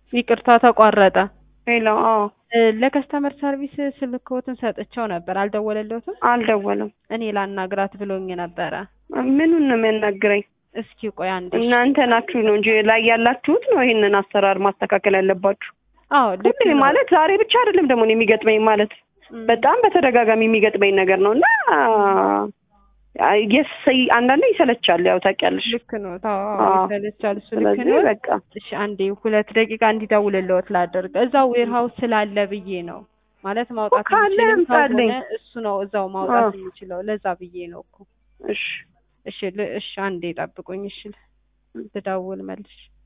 ይቅርታ ተቋረጠ። ሄሎ። አዎ እ ለከስተመር ሰርቪስ ስልክዎትን ሰጥቼው ነበር አልደወለልዎትም? አልደወለም። እኔ ላናግራት ብሎኝ ነበረ። ምኑን ነው የሚያናግረኝ? እስኪ ቆይ አንዴ። እናንተ ናችሁ ነው እንጂ ላይ ያላችሁት ነው ይሄንን አሰራር ማስተካከል ያለባችሁ። አዎ ልክ ሁሌ ነው። ማለት ዛሬ ብቻ አይደለም ደግሞ እኔ የሚገጥመኝ ማለት እም፣ በጣም በተደጋጋሚ የሚገጥመኝ ነገር ነው እና የስ አንዳንዴ ይሰለቻል። ያው ታውቂያለሽ። ልክ ነው። ታው አዎ። ይሰለቻል። እሱ ልክ ስለዚህ ነው። በቃ እሺ አንዴ ሁለት ደቂቃ እንዲደውልልዎት ላደርግ። እዛው ዌር ሀውስ ስላለ ብዬ ነው ማለት ማውጣት ካለ የሚችልም አምጣልኝ። ከሆነ እሱ ነው እዛው ማውጣት አዎ። የሚችለው። ለዛ ብዬ ነው እኮ። እሺ እሺ ል- እሺ አንዴ ጠብቁኝ። እሺ ልደውል መልሽ